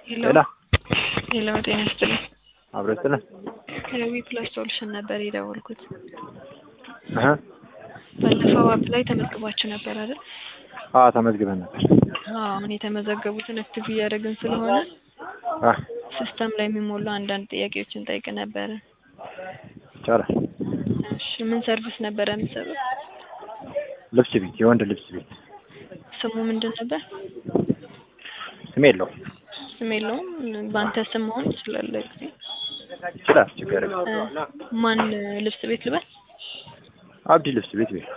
ሄሎ ሄሎ፣ ጤና ይስጥልኝ። አብረን ስለን ከዊ ፕላስ ሶሉሽን ነበር የደወልኩት። እህ ባለፈው አፕ ላይ ተመዝግባችሁ ነበር አይደል? አዎ ተመዝግበን ነበር። አዎ፣ አሁን የተመዘገቡትን አክቲቭ እያደረግን ስለሆነ አ ሲስተም ላይ የሚሞሉ አንዳንድ ጥያቄዎችን ጠይቅ ነበረ። ይቻላል። እሺ፣ ምን ሰርቪስ ነበረ የምትሰሩት? ልብስ ቤት፣ የወንድ ልብስ ቤት። ስሙ ምንድን ነበር? ስም የለውም። ስም የለውም። በአንተ ስም መሆን ይችላል። ጊዜ ይችላል፣ ችግር የለም። ማን ልብስ ቤት ልበል? አብዲ ልብስ ቤት ቤት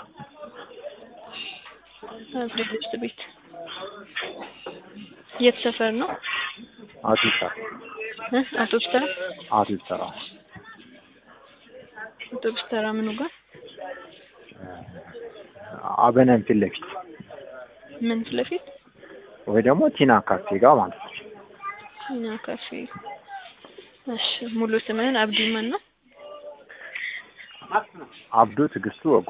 አብሬ ልብስ ቤት። የት ሰፈር ነው? አውቶቡስ ተራ እ አውቶቡስ ተራ አውቶቡስ ተራ አውቶቡስ ተራ ምኑ ጋር? አበነን ፊት ለፊት ምን ፊት ለፊት? ወይ ደግሞ ቲና ካፌ ጋር ማለት ነው። እኛ ካፌ። እሺ፣ ሙሉ ስምህን አብዲ ማን ነው? አብዱ ትዕግስቱ ወጉ።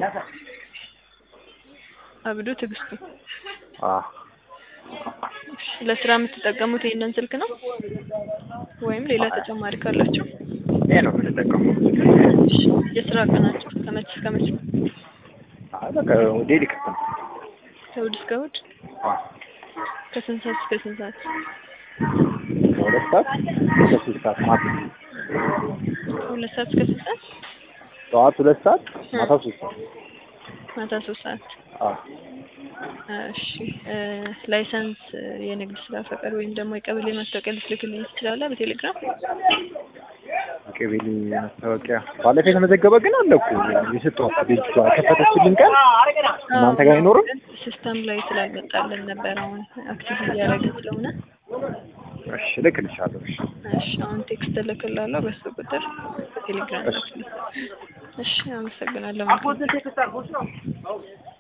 አብዱ ትዕግስቱ። አ እሺ፣ ለስራ የምትጠቀሙት ይሄንን ስልክ ነው ወይም ሌላ ተጨማሪ ካላችሁ? ይሄ ነው የምንጠቀመው። እሺ፣ የስራ ቀናችሁ ከመቼ እስከ መቼ? አይ በቃ ዴሊ ክፍት ነው። ከእሑድ እስከ እሑድ አ ከስንት ሰዓት እስከ ስንት ሰዓት? ከሁለት ሰዓት እስከ ሶስት ሰዓት ማታ ከሁለት ሰዓት እስከ ስንት ሰዓት? ጠዋት ሁለት ሰዓት ማታ ሶስት ሰዓት ማታ ሶስት ሰዓት። አ እሺ እ ላይሰንስ የንግድ ስራ ፈቃድ ወይም ደግሞ የቀበሌ ማስታወቂያ ልትልክልኝ ትችላለህ በቴሌግራም? ቀበሌ ማስታወቂያ ባለፈው የተመዘገበ ግን አለ እኮ የሰጠኋት ልጅቷ ከፈተችልን ቀን እናንተ ጋር አይኖርም? ሲስተም ላይ ስላልመጣልን ነበር አሁን አክቲቭ እያደረግን ስለሆነ። እሺ እልክልሻለሁ። እሺ እሺ አሁን ቴክስት እልክላለሁ በሱ ቁጥር በቴሌግራም እሺ። እሺ አመሰግናለሁ። መልካም